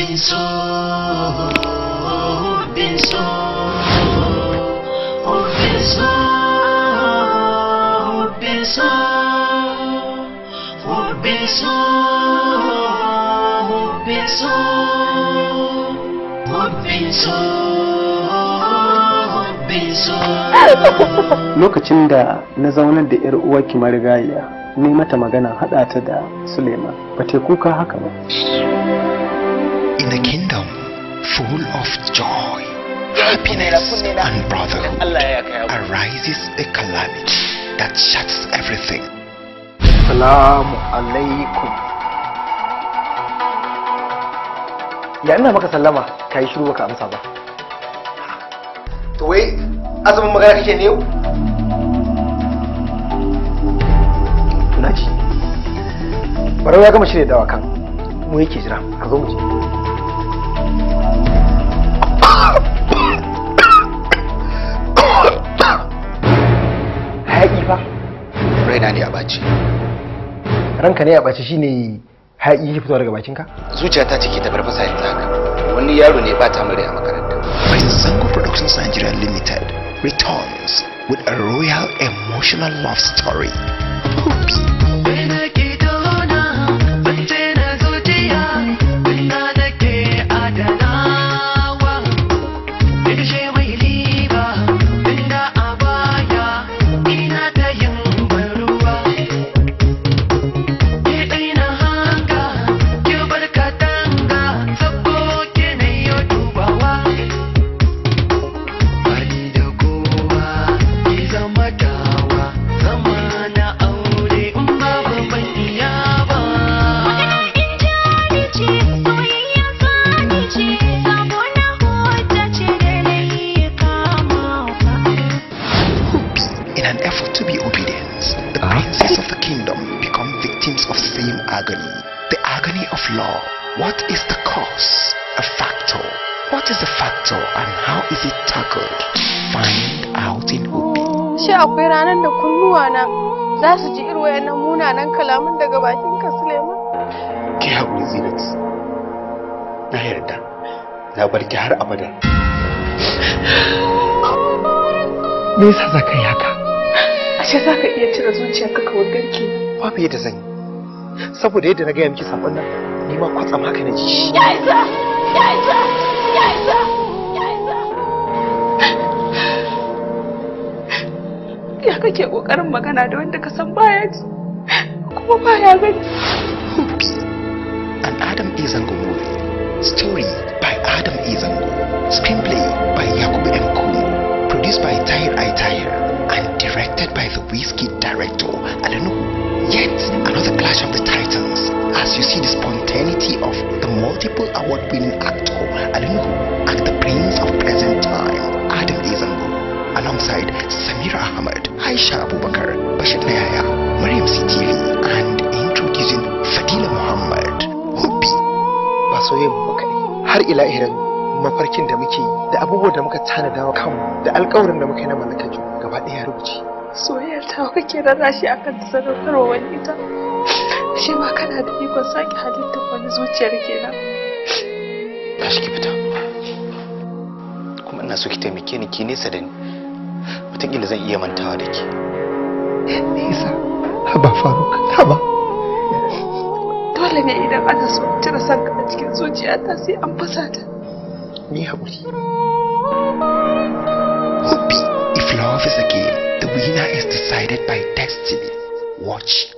Hubbin so, hubbin so, hubbin so, hubbin so, hubbin so, hubbin so, hubbin so, hubbin so. lokacin da na zaunar da yar uwarki marigayya ne mata magana haɗa ta da Suleiman ba ta kuka haka ba In a kingdom full of joy, happiness, and brotherhood, arises a calamity that shuts everything. salamu alaikum ya ina maka sallama ka yi shiru baka amsa ba to wai azumin magana kake ne yau na ji barau ya gama shirya dawa kan mu yake jira ka zo mu je hayaƙi fa Raina ne a baci. ranka ne a ɓace shine hayaƙi yake fitowa daga bakinka Zuciyata ce ke ta farfasa yanzu haka. Wani yaro ne ba ta mure a makaranta. By Zango Productions Nigeria Limited returns with a royal emotional love story. In an effort to be obedient, the princes of the kingdom become victims of same agony. The agony of law. What is the cause? A factor. What is the factor and how is it tackled? Find out in Hopi. Shi akwai ranar da kunnuwa na za su ji irin wayannan munanan kalaman daga bakin ka Suleiman. Ki haƙuri Zinat. Na yarda. Na bar ki har abada. me yasa za ka yi haka Ashe za ka iya cire zuciyarka ka wagarki. babu yadda zan yi saboda yadda na gaya miki sabon nan ni ma kwatsam haka na ji shi Ya isa! Ya isa! Ya isa! Ya isa! Ya kake ƙoƙarin magana da wanda ka san baya ji kuma baya gani. An Adam Izango movie. Story by Adam Izango. Screenplay by Yakubu M. Kuno. Produced by Tahir I. Tahir. And directed by the Whiskey director, Alenu. Yet another clash of the titans as you see the spontaneity of the multiple award-winning actor, Alenu, and the prince of present time, Adam Izango. Alongside Samira Ahmad, Aisha Abubakar, Bashir Nayaya, Mariam CTV, and introducing Fadila Muhammad. Hopi. ba soyayya mu ba kaɗai har ila irin mafarkin da muke yi da abubuwan da muka tanada wa kanmu da alkawarin da muka yi na mallakar juna gaba ɗaya ya rubuce Soyayyar ta kake rarrashi akan ta sadaukarwa wani ita. Ashe ma kana da ikon sake halittar wani zuciyar kenan. Tashi ki fita. Kuma ina so ki taimake ni ki nesa da ni. Wataƙila zan iya mantawa da ki. nesa haba faruk haba Dole ne idan aka so a cire sanka a cikin zuciyata sai an fasa ta. ni haƙuri Hopi. If love is a game, the winner is decided by destiny. Watch